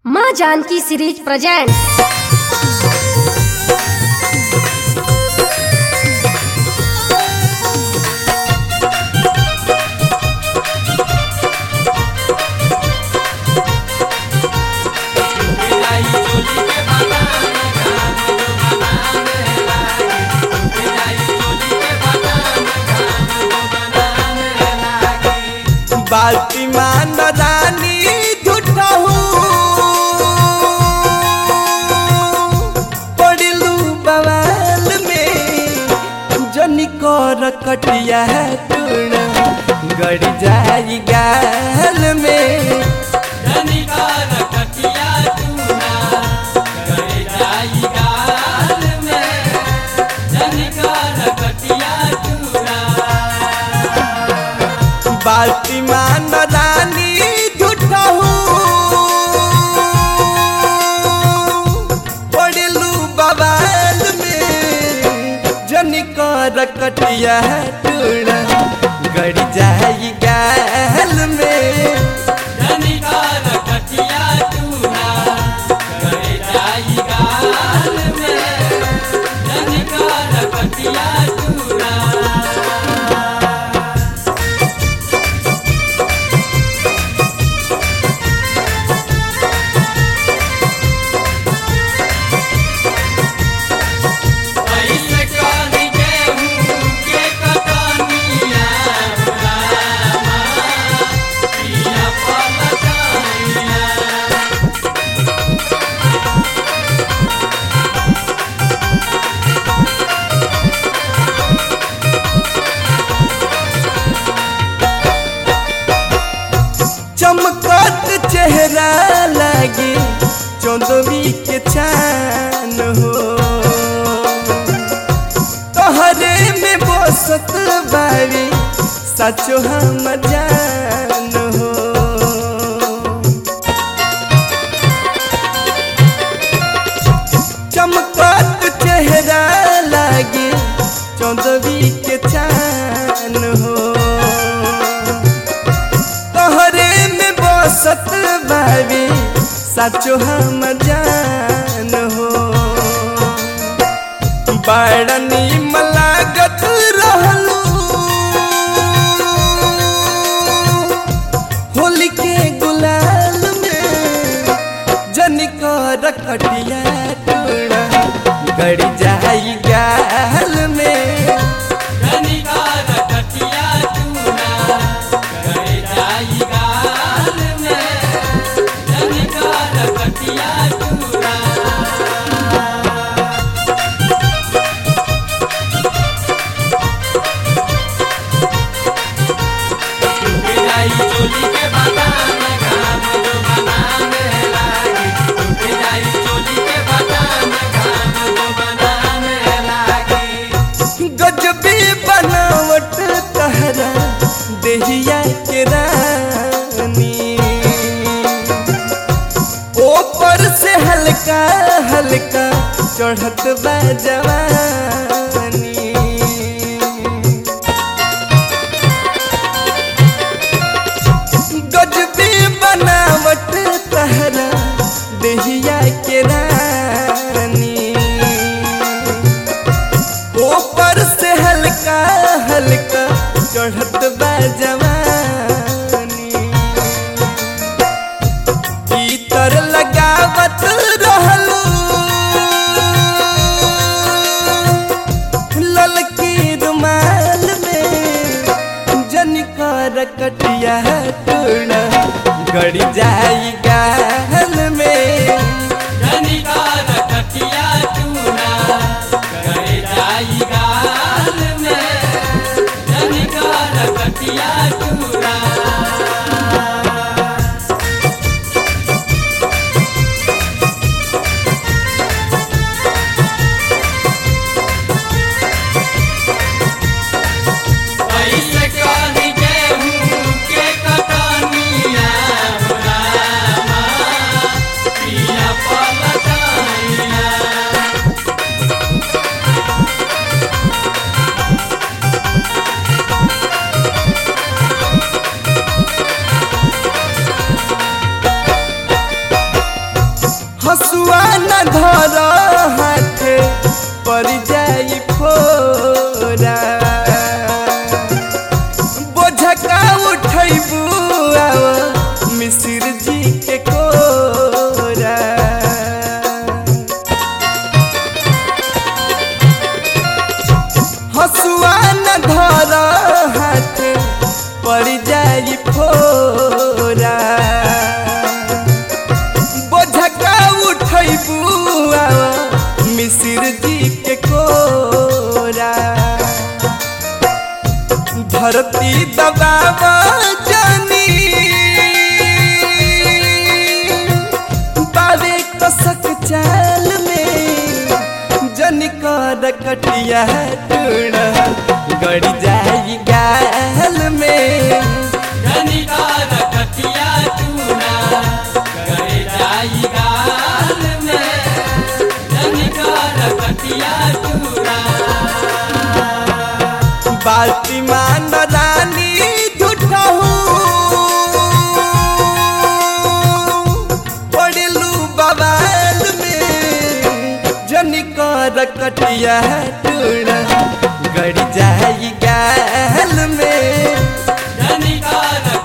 माँ Janaki series presents बाल्टी मान रानी झूठहू पड़लू बवाल में जनी कर कटिया टूण गड़ जाई गाल में बाल्टी मान रानी झूठहू पड़लू बवाल में जनी कर कटिया टूण गड़ जाई गाल में चमकत चेहरा लागे चौदवी के चान हो तोहरे में बसत बारी सचो हम जान हो चमकत चेहरा लागे चौदवी के चान हो तोहरे में बसत बारी सचो हम जान हो बड़नी मलागत रहलू होली के गुलाल में जनिकर कटिया टूड़ा गड़ जाई गाल में गजबी बनावट तहरा देहिया के रानी ऊपर से हल्का हल्का चढ़त बा जवानी गजबी बनावट तहरा देहिया के रानी ऊपर से हल्का हल्का चढ़त बा जवानी भीतर लगावत रहलू ललकी रुमाल में जनिकर कटिया टूड़ा गड़ जाई गाल में के कटनिया हसुआ न धर हाथे पर जाई फोरा बोझका उठैबू आव मिसिर जी के कोरा हसुआ न धर हाथे पर जाई फोरा बोझका उठैबू आव मिसिर जी के कोरा धरती दबाव जानी बावे कसक चाल में जनिकर कटिया टूड़ा गड़ जाई गाल में धनिकार कटिया चूना करे जाई गाल में धनिकार कटिया चूना बाल्टी मान रानी झूठहू पड़लू बवाल में जनिकर कटिया टूड़ा गड़ जाई गाल में धनिकार